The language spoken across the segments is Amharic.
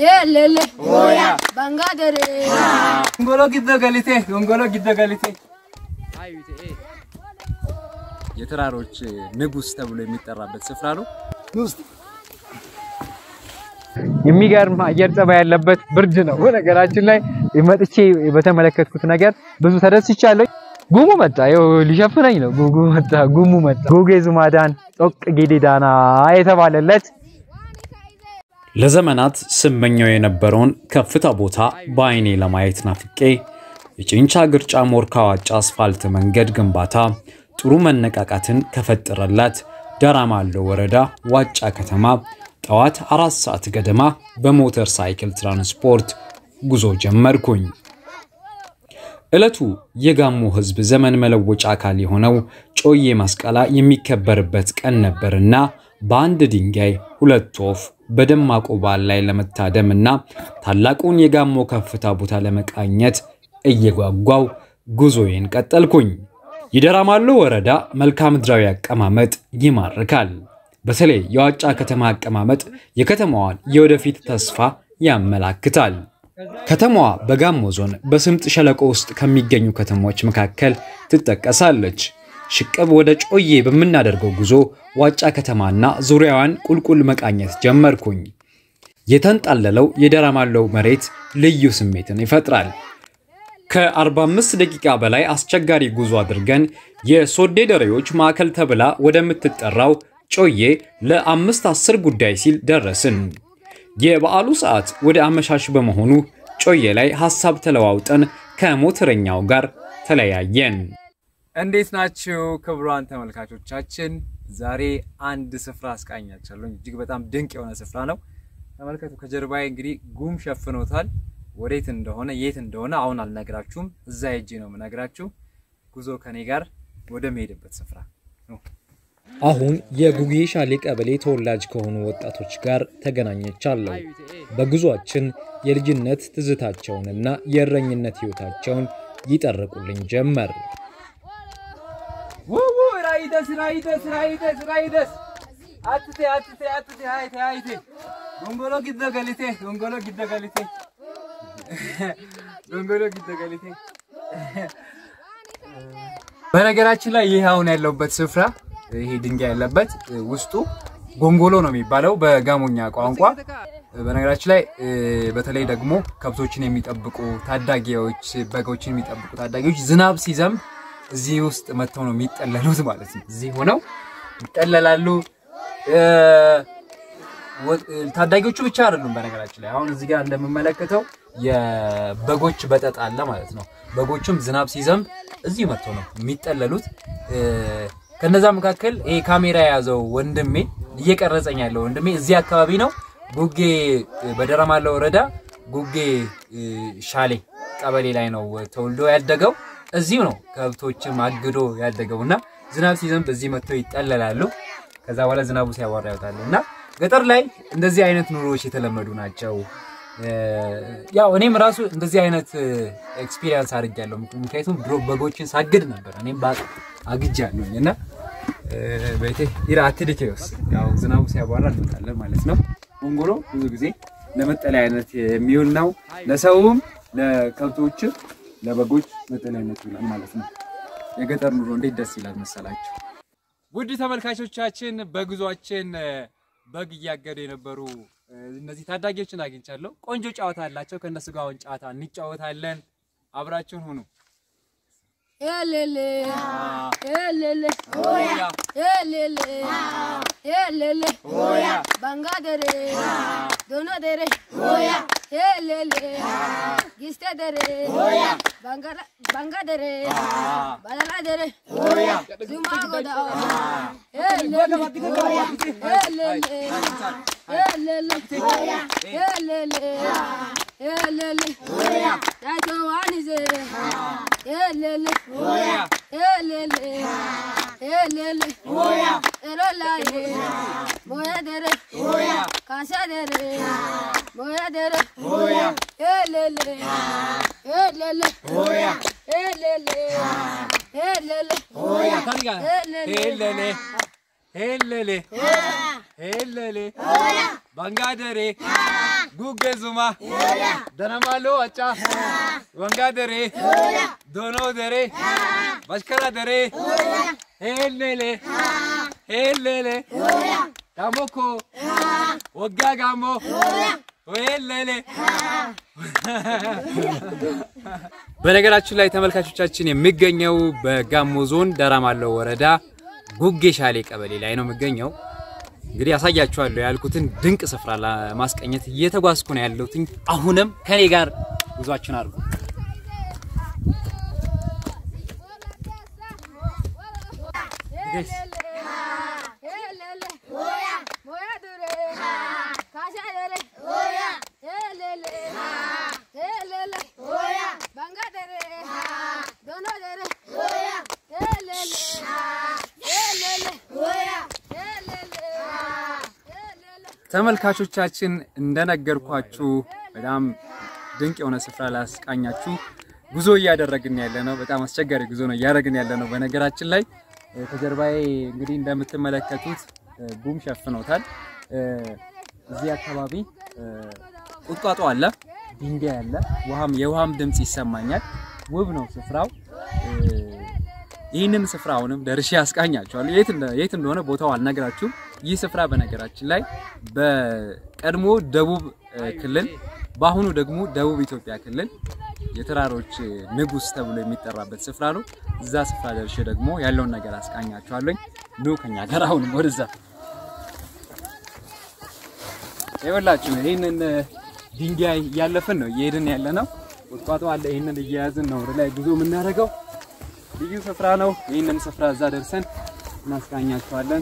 Elele. Bangadere. Gongolo giddo galite gongolo giddo galite የተራሮች ንጉስ ተብሎ የሚጠራበት ስፍራ ነው። የሚገርም አየር ጸባይ ያለበት ብርድ ነው። በነገራችን ላይ መጥቼ በተመለከትኩት ነገር ብዙ ተደስቻለሁ። ጉሙ መጣ፣ ይኸው ሊሸፍነኝ ነው። ጉጉ መጣ፣ ጉሙ መጣ። ጉጌ ዙማዳን ጦቅ ጌዴዳና የተባለለት ለዘመናት ስመኘው የነበረውን ከፍታ ቦታ በአይኔ ለማየት ናፍቄ የጭንቻ ግርጫ ሞርካ ዋጫ አስፋልት መንገድ ግንባታ ጥሩ መነቃቃትን ከፈጠረላት ዳራማሎ ወረዳ ዋጫ ከተማ ጠዋት አራት ሰዓት ገደማ በሞተር ሳይክል ትራንስፖርት ጉዞ ጀመርኩኝ። ዕለቱ የጋሞ ሕዝብ ዘመን መለወጫ አካል የሆነው ጮዬ ማስቀላ የሚከበርበት ቀን ነበርና በአንድ ድንጋይ ሁለት ወፍ በደማቁ በዓል ላይ ለመታደም እና ታላቁን የጋሞ ከፍታ ቦታ ለመቃኘት እየጓጓው ጉዞዬን ቀጠልኩኝ። የደራማሎ ወረዳ መልክዓ ምድራዊ አቀማመጥ ይማርካል። በተለይ የዋጫ ከተማ አቀማመጥ የከተማዋን የወደፊት ተስፋ ያመላክታል። ከተማዋ በጋሞ ዞን በስምጥ ሸለቆ ውስጥ ከሚገኙ ከተሞች መካከል ትጠቀሳለች። ሽቅብ ወደ ጮዬ በምናደርገው ጉዞ ዋጫ ከተማና ዙሪያዋን ቁልቁል መቃኘት ጀመርኩኝ። የተንጣለለው የደራማለው መሬት ልዩ ስሜትን ይፈጥራል። ከ45 ደቂቃ በላይ አስቸጋሪ ጉዞ አድርገን የሶዴ ደሬዎች ማዕከል ተብላ ወደምትጠራው ጮዬ ለአምስት አስር ጉዳይ ሲል ደረስን። የበዓሉ ሰዓት ወደ አመሻሽ በመሆኑ ጮዬ ላይ ሐሳብ ተለዋውጠን ከሞተረኛው ጋር ተለያየን። እንዴት ናችሁ ክቡራን ተመልካቾቻችን? ዛሬ አንድ ስፍራ አስቃኛችኋለሁ። እጅግ በጣም ድንቅ የሆነ ስፍራ ነው። ተመልከቱ። ከጀርባዬ እንግዲህ ጉም ሸፍኖታል። ወዴት እንደሆነ የት እንደሆነ አሁን አልነግራችሁም። እዛ ሄጄ ነው የምነግራችሁ። ጉዞ ከኔ ጋር ወደ መሄድበት ስፍራ ነው። አሁን የጉጌ ሻሌ ቀበሌ ተወላጅ ከሆኑ ወጣቶች ጋር ተገናኘቻለሁ። በጉዟችን የልጅነት ትዝታቸውንና የእረኝነት ሕይወታቸውን ይጠርቁልኝ ጀመር። ውው ራይደስ ራይደስ ራይደስ ራይደስ አትቴ አትቴ አትቴ ሃይቴ ሃይቴ ጎንጎሎ ጊደ ገሊቴ ጎንጎሎ ጊደ ገሊቴ ጎንጎሎ ጊደ ገሊቴ። በነገራችን ላይ ይህ አሁን ያለውበት ስፍራ ይሄ ድንጋይ ያለበት ውስጡ ጎንጎሎ ነው የሚባለው በጋሞኛ ቋንቋ። በነገራችን ላይ በተለይ ደግሞ ከብቶችን የሚጠብቁ ታዳጊዎች፣ በጎችን የሚጠብቁ ታዳጊዎች ዝናብ ሲዘንብ እዚህ ውስጥ መጥተው ነው የሚጠለሉት ማለት ነው። እዚህ ሆነው ይጠለላሉ። ታዳጊዎቹ ብቻ አይደሉም። በነገራችን ላይ አሁን እዚህ ጋር እንደምመለከተው የበጎች በጠጥ አለ ማለት ነው። በጎቹም ዝናብ ሲዘንብ እዚህ መጥተው ነው የሚጠለሉት። ከነዛ መካከል ይሄ ካሜራ የያዘው ወንድሜ እየቀረጸኝ ያለው ወንድሜ እዚህ አካባቢ ነው። ጉጌ በደራማሎ ወረዳ ጉጌ ሻሌ ቀበሌ ላይ ነው ተወልዶ ያደገው። እዚሁ ነው ከብቶችም አግዶ ያደገው እና ዝናብ ሲዘንብ እዚህ መጥተው ይጠለላሉ። ከዛ በኋላ ዝናቡ ሲያባራ ያወጣሉ እና ገጠር ላይ እንደዚህ አይነት ኑሮዎች የተለመዱ ናቸው። ያው እኔም ራሱ እንደዚህ አይነት ኤክስፒሪየንስ አድርጌያለሁ። ምክንያቱም ድሮ በጎችን ሳግድ ነበር እኔም አግጃለሁኝ እና ቤቴ ይራ አትድኬውስ ያው ዝናቡ ሲያባራ እንወጣለን ማለት ነው። ጎንጎሎ ብዙ ጊዜ ለመጠለያ አይነት የሚውል ነው። ለሰውም ለከብቶችም ለበጎች መጠለያነት ይውላል ማለት ነው። የገጠር ኑሮ እንዴት ደስ ይላል መሰላችሁ። ውድ ተመልካቾቻችን በጉዟችን በግ እያገዱ የነበሩ እነዚህ ታዳጊዎችን አግኝቻለሁ። ቆንጆ ጨዋታ አላቸው። ከእነሱ ጋር አሁን ጨዋታ እንጫወታለን። አብራችሁን ሁኑ። Elele. Elele. ሆያ Elele. Elele. Bangadere. Donadere. Elele. Gistadere. Bangala Bangadere. Badaladere. Zumagoda. Elele. Elele. Elele. Elele. Elele. Tato anize. Elele. Elele. Elele. Erolaye. Moyadere. Kasadere. Moyadere. Elele. Elele. Elele. Elele. ታሪጋ ሄለሌ ሄለሌ ሄለሌ ባንጋደሬ ጉጌ ዙማ ደነማሎ አጫ ወንጋ ደሬ ዶኖ ደሬ ባሽከራ ደሬ ሄሌሌ ሄሌሌ ዳሞኮ ወጋ ጋሞ ሄሌሌ በነገራችን ላይ ተመልካቾቻችን የሚገኘው በጋሞ ዞን ደራማለው ወረዳ ጉጌ ሻሌ ቀበሌ ላይ ነው የሚገኘው። እንግዲህ ያሳያችኋለሁ ያልኩትን ድንቅ ስፍራ ለማስቀኘት እየተጓዝኩ ነው ያለሁት። አሁንም ከኔ ጋር ጉዟችን አድርጉ። ተመልካቾቻችን እንደነገርኳችሁ በጣም ድንቅ የሆነ ስፍራ ላስቃኛችሁ ጉዞ እያደረግን ያለ ነው። በጣም አስቸጋሪ ጉዞ ነው እያደረግን ያለ ነው። በነገራችን ላይ እ፣ ከጀርባዬ እንግዲህ እንደምትመለከቱት እ፣ ጉም ሸፍኖታል። እ፣ እዚህ አካባቢ እ፣ ቁጥቋጦ አለ፣ ድንጋይ አለ፣ ውሃም የውሃም ድምፅ ይሰማኛል። ውብ ነው ስፍራው። እ፣ ይህንን ስፍራ አሁንም ደርሼ ያስቃኛቸዋለሁ። የት እንደ- የት እንደሆነ ቦታው አልነግራችሁም። ይህ ስፍራ በነገራችን ላይ በቀድሞ ደቡብ እ፣ ክልል በአሁኑ ደግሞ ደቡብ ኢትዮጵያ ክልል የተራሮች ንጉስ ተብሎ የሚጠራበት ስፍራ ነው። እዛ ስፍራ ደርሼ ደግሞ ያለውን ነገር አስቃኛችኋለኝ። ኑ ከኛ ጋር አሁንም ወደዛ ይኸውላችሁ ይህንን እ፣ ድንጋይ እያለፍን ነው እየሄድን ያለ ነው። ቁጥቋጦ አለ። ይህንን እየያዝን ነው ወደ ላይ ጉዞ የምናደርገው። ልዩ ስፍራ ነው። ይህንን ስፍራ እዛ ደርሰን እናስቃኛችኋለን።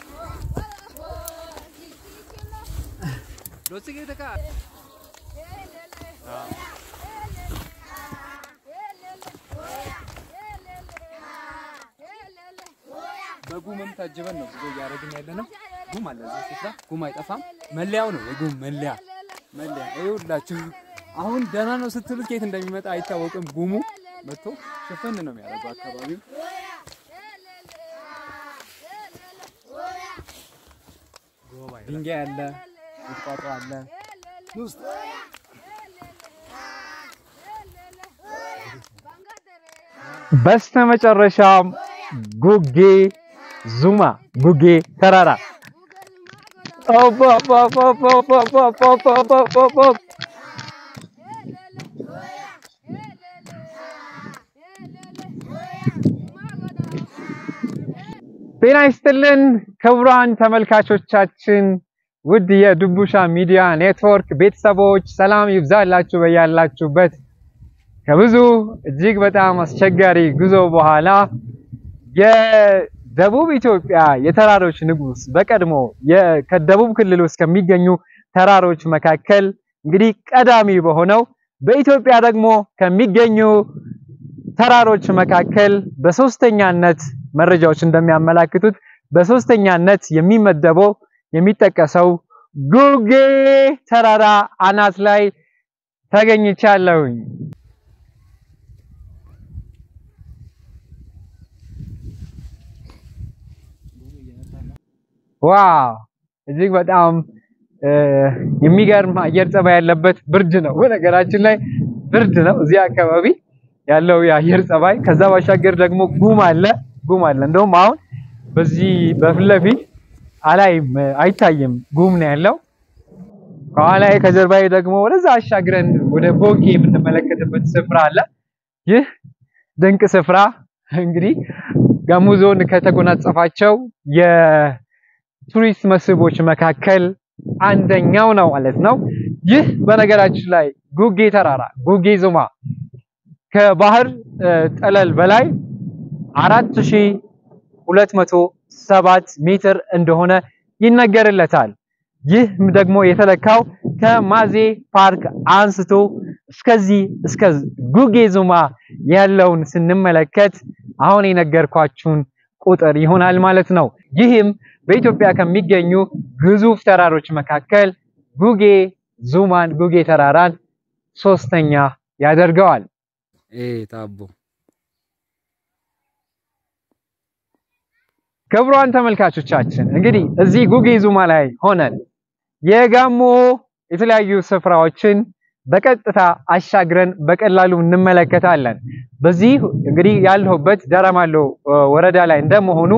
በጉምም ታጅበን ነው ጉዞ እያደረግን ያለ ነው። ጉም አለ እዚህ ስፍራ። ጉም አይጠፋም። መለያው ነው የጉም መለያ መለያ። ይኸውላችሁ አሁን ደህና ነው ስትሉት ከየት እንደሚመጣ አይታወቅም። ጉሙ መጥቶ ሽፍን ነው የሚያደርገው አካባቢው። ድንጋይ አለ፣ ቁጥቋጦ አለ። ውስጥ በስተመጨረሻም ጉጌ ዙማ ጉጌ ተራራ ኦፕ ኦፕ ኦፕ ኦፕ ኦፕ ኦፕ ኦፕ ኦፕ ኦፕ ኦፕ ኦፕ ኦፕ። ጤና ይስጥልን ክቡራን ተመልካቾቻችን፣ ውድ የድቡሻ ሚዲያ ኔትወርክ ቤተሰቦች ሰላም ይብዛላችሁ በያላችሁበት። ከብዙ እጅግ በጣም አስቸጋሪ ጉዞ በኋላ የደቡብ ኢትዮጵያ የተራሮች ንጉስ በቀድሞ የ- ከደቡብ ክልል ውስጥ ከሚገኙ ተራሮች መካከል እንግዲህ ቀዳሚ በሆነው በኢትዮጵያ ደግሞ ከሚገኙ ተራሮች መካከል በሶስተኛነት መረጃዎች እንደሚያመላክቱት በሶስተኛነት የሚመደበው የሚጠቀሰው ጉጌ ተራራ አናት ላይ ተገኝቻለሁኝ። ዋው እጅግ በጣም እ፣ የሚገርም አየር ጸባይ ያለበት ብርድ ነው። በነገራችን ላይ ብርድ ነው እዚህ አካባቢ ያለው የአየር ጸባይ። ከዛ ባሻገር ደግሞ ጉም አለ ጉም አለ። እንደውም አሁን በዚህ በፊት ለፊት አላይም አይታይም፣ ጉም ነው ያለው። ከኋላዬ ከጀርባዬ ደግሞ ወደዛ አሻግረን ወደ ቦጌ የምንመለከትበት ስፍራ አለ። ይህ ድንቅ ስፍራ እንግዲህ ጋሞ ዞን ከተጎናጸፋቸው የቱሪስት መስህቦች መካከል አንደኛው ነው ማለት ነው። ይህ በነገራችን ላይ ጉጌ ተራራ ጉጌ ዙማ ከባህር እ፣ ጠለል በላይ 4207 ሜትር እንደሆነ ይነገርለታል። ይህ ደግሞ የተለካው ከማዜ ፓርክ አንስቶ እስከዚህ እስከ ጉጌ ዙማ ያለውን ስንመለከት አሁን የነገርኳችሁን ቁጥር ይሆናል ማለት ነው። ይህም በኢትዮጵያ ከሚገኙ ግዙፍ ተራሮች መካከል ጉጌ ዙማን ጉጌ ተራራን ሶስተኛ ያደርገዋል። ታቦ ክቡራን ተመልካቾቻችን እንግዲህ እዚህ ጉጌ ዙማ ላይ ሆነን የጋሞ የተለያዩ ስፍራዎችን በቀጥታ አሻግረን በቀላሉ እንመለከታለን። በዚህ እንግዲህ ያለሁበት ዳራማሎ ወረዳ ላይ እንደመሆኑ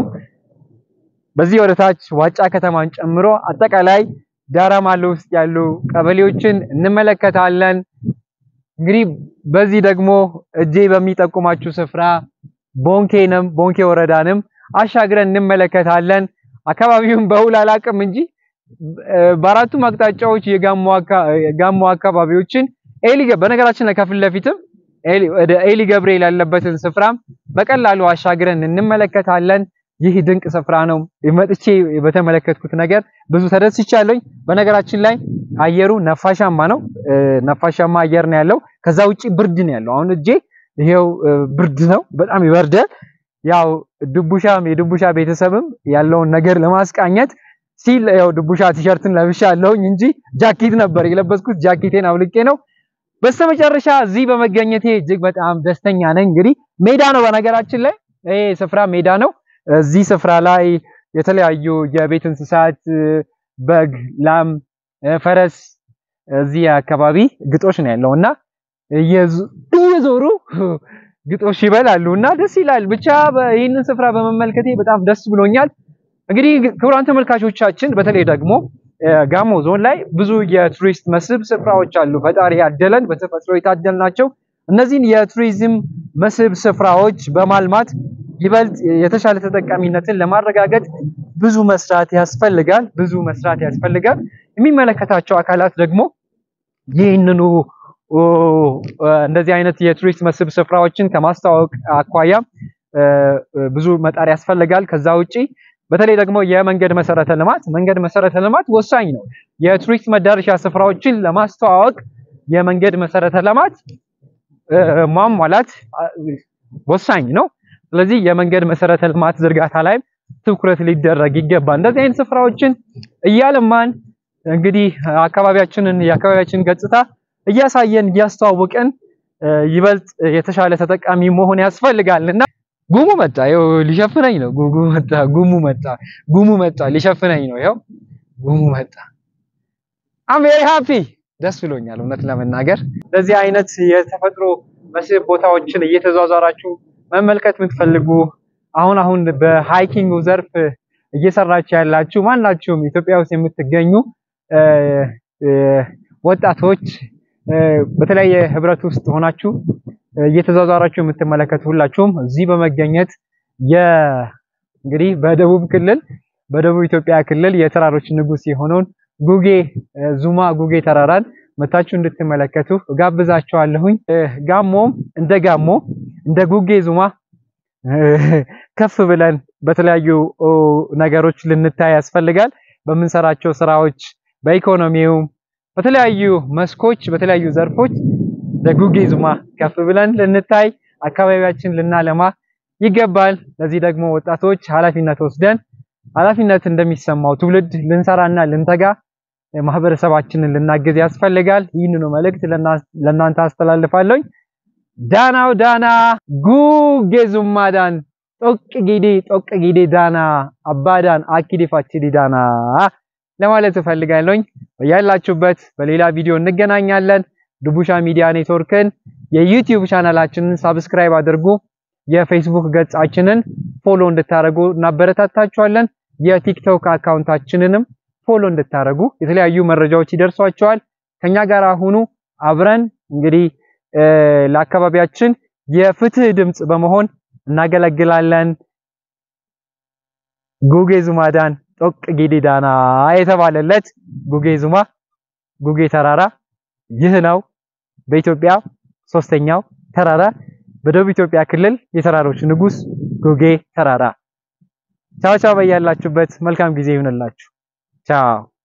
በዚህ ወደ ታች ዋጫ ከተማን ጨምሮ አጠቃላይ ዳራማሎ ውስጥ ያሉ ቀበሌዎችን እንመለከታለን። እንግዲህ በዚህ ደግሞ እጄ በሚጠቁማችሁ ስፍራ ቦንኬንም ቦንኬ ወረዳንም አሻግረን እንመለከታለን። አካባቢውን በውል አላውቅም እንጂ በአራቱም አቅጣጫዎች የጋሞ አካባቢዎችን ኤሊ በነገራችን ላይ ከፊት ለፊትም ወደ ኤሊ ገብርኤል ያለበትን ስፍራም በቀላሉ አሻግረን እንመለከታለን። ይህ ድንቅ ስፍራ ነው። መጥቼ በተመለከትኩት ነገር ብዙ ተደስቻለሁኝ። በነገራችን ላይ አየሩ ነፋሻማ ነው። ነፋሻማ አየር ነው ያለው። ከዛ ውጪ ብርድ ነው ያለው። አሁን እጄ ይሄው ብርድ ነው፣ በጣም ይበርዳል። ያው ድቡሻም የድቡሻ ቤተሰብም ያለውን ነገር ለማስቃኘት ሲል ያው ድቡሻ ቲሸርትን ለብሻለሁኝ እንጂ ጃኬት ነበር የለበስኩት። ጃኬቴን አውልቄ ነው። በስተመጨረሻ እዚህ በመገኘቴ እጅግ በጣም ደስተኛ ነኝ። እንግዲህ ሜዳ ነው፣ በነገራችን ላይ ይሄ ስፍራ ሜዳ ነው። እዚህ ስፍራ ላይ የተለያዩ የቤት እንስሳት በግ፣ ላም፣ ፈረስ እዚህ አካባቢ ግጦሽ ነው ያለው እና እየዞሩ ግጦሽ ይበላሉ እና ደስ ይላል። ብቻ ይህንን ስፍራ በመመልከቴ በጣም ደስ ብሎኛል። እንግዲህ ክቡራን ተመልካቾቻችን በተለይ ደግሞ ጋሞ ዞን ላይ ብዙ የቱሪስት መስህብ ስፍራዎች አሉ። ፈጣሪ ያደለን በተፈጥሮ የታደልናቸው እነዚህን የቱሪዝም መስህብ ስፍራዎች በማልማት ይበልጥ የተሻለ ተጠቃሚነትን ለማረጋገጥ ብዙ መስራት ያስፈልጋል። ብዙ መስራት ያስፈልጋል። የሚመለከታቸው አካላት ደግሞ ይህንኑ እንደዚህ አይነት የቱሪስት መስህብ ስፍራዎችን ከማስተዋወቅ አኳያ ብዙ መጣር ያስፈልጋል። ከዛ ውጪ በተለይ ደግሞ የመንገድ መሰረተ ልማት መንገድ መሰረተ ልማት ወሳኝ ነው። የቱሪስት መዳረሻ ስፍራዎችን ለማስተዋወቅ የመንገድ መሰረተ ልማት ማሟላት ወሳኝ ነው። ስለዚህ የመንገድ መሰረተ ልማት ዝርጋታ ላይ ትኩረት ሊደረግ ይገባል። እንደዚህ አይነት ስፍራዎችን እያለማን እንግዲህ አካባቢያችንን የአካባቢያችንን ገጽታ እያሳየን እያስተዋወቀን ይበልጥ የተሻለ ተጠቃሚ መሆን ያስፈልጋል እና ጉሙ መጣ፣ ይኸው ሊሸፍነኝ ነው። ጉሙ መጣ፣ ጉሙ መጣ፣ ጉሙ መጣ፣ ሊሸፍነኝ ነው። ይኸው ጉሙ መጣ። አም ቬሪ ሃፒ ደስ ብሎኛል እውነት ለመናገር እንደዚህ አይነት የተፈጥሮ መስህብ ቦታዎችን እየተዟዟራችሁ መመልከት የምትፈልጉ አሁን አሁን በሃይኪንግ ዘርፍ እየሰራችሁ ያላችሁ ማናችሁም ኢትዮጵያ ውስጥ የምትገኙ ወጣቶች በተለያየ ህብረት ውስጥ ሆናችሁ እየተዟዟራችሁ የምትመለከቱ ሁላችሁም እዚህ በመገኘት የ እንግዲህ በደቡብ ክልል በደቡብ ኢትዮጵያ ክልል የተራሮች ንጉስ የሆነውን ጉጌ ዙማ ጉጌ ተራራን መታችሁ እንድትመለከቱ ጋብዛችኋለሁኝ። ጋሞም እንደ ጋሞ እንደ ጉጌ ዙማ ከፍ ብለን በተለያዩ ነገሮች ልንታይ ያስፈልጋል። በምንሰራቸው ስራዎች፣ በኢኮኖሚውም፣ በተለያዩ መስኮች፣ በተለያዩ ዘርፎች በጉጌ ዙማ ከፍ ብለን ልንታይ አካባቢያችን ልናለማ ይገባል። ለዚህ ደግሞ ወጣቶች ኃላፊነት ወስደን ኃላፊነት እንደሚሰማው ትውልድ ልንሰራና ልንተጋ ማህበረሰባችንን ልናግዝ ያስፈልጋል። ይህንኑ መልእክት ለእናንተ አስተላልፋለሁ። ዳናው ዳና ጉጌ ዙማዳን ጦቅ ጊዲ ጦቅ ጊዲ ዳና አባዳን አኪዲ ፋቺዲ ዳና ለማለት እፈልጋለሁኝ። ያላችሁበት በሌላ ቪዲዮ እንገናኛለን። ድቡሻ ሚዲያ ኔትወርክን የዩቲዩብ ቻናላችንን ሳብስክራይብ አድርጉ። የፌስቡክ ገጻችንን ፎሎ እንድታደርጉ እናበረታታችኋለን። የቲክቶክ አካውንታችንንም ፎሎ እንድታደርጉ የተለያዩ መረጃዎች ይደርሷቸዋል። ከኛ ጋር ሁኑ። አብረን እንግዲህ ለአካባቢያችን የፍትህ ድምፅ በመሆን እናገለግላለን። ጉጌ ዙማዳን ጦቅ ጊዲ ዳና የተባለለት ጉጌ ዙማ ጉጌ ተራራ ይህ ነው። በኢትዮጵያ ሶስተኛው ተራራ በደቡብ ኢትዮጵያ ክልል የተራሮች ንጉስ ጉጌ ተራራ። ቻው ቻው፣ በያላችሁበት መልካም ጊዜ ይሁንላችሁ። ቻው